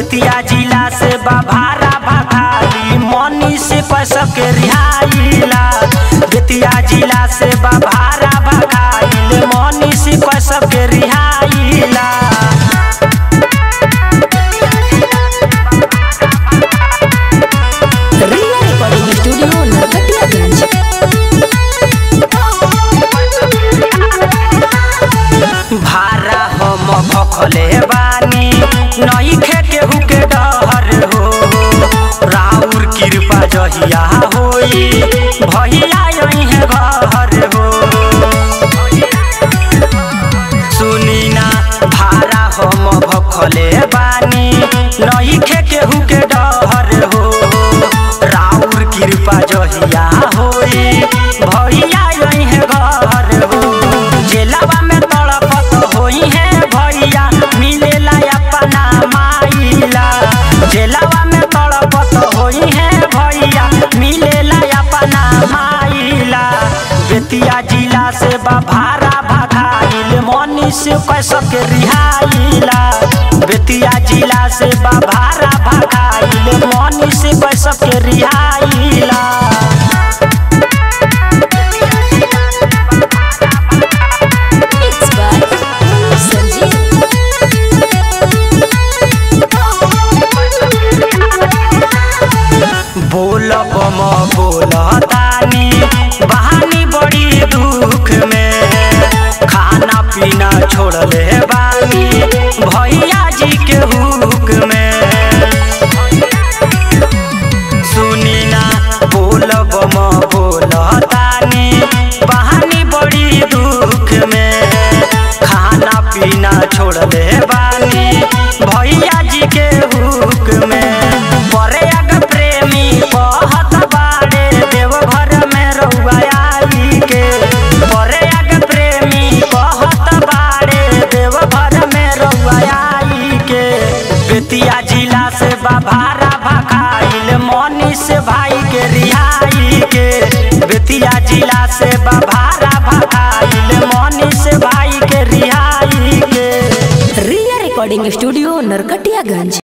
बेतिया जिला से बाभारा भखाली मनी से पैसा के रिहाइला बेतिया जिला से बाभारा भखाली मनी से पैसा के रिहाइला रिया रिकॉर्डिंग स्टूडियो नरकटियागंज भारा हम भखले बानी नई खे केहू के डहर हो राउर कृपा जहिया होई भैया यही घर हो सुनी ना भारा हम भखले बानी नई खे केहू के डहर हो राउर कृपा जहिया होई भैया यही घर हो जेलवा में तड़पत होई है भैया मिलेला अपना माइला जेलवा में तड़पत होई है भैया मिलेला अपना माइला बेतिया जिला से बाभारा भगाइल मनी से कैसे के रिहाइला बेतिया जिला से बाभारा भगाइल मनी से कैसे के रिहाइला मिक्स बाय संजीव बोल बम बोल तानी बहानी बड़ी दुख में खाना पीना छोड़ले बानी भैया जी के हुक में सुनी ना बोल बम बोल तानी बहानी बड़ी दुख में खाना पीना छोड़ले बानी भैया जी के हुक में बड़े अग प्रेमी कहत बाड़े देवघर में रउआ आई के बड़े अग प्रेमी कहत बाड़े देवघर में रउआ आई के बेतिया जिला से बाभारा भखाइल मनी से भाई के रिहाई के बेतिया जिला से बाभारा भखाइल मनी से भाई के रिहाई के रिया रिकॉर्डिंग स्टूडियो नरकटियागंज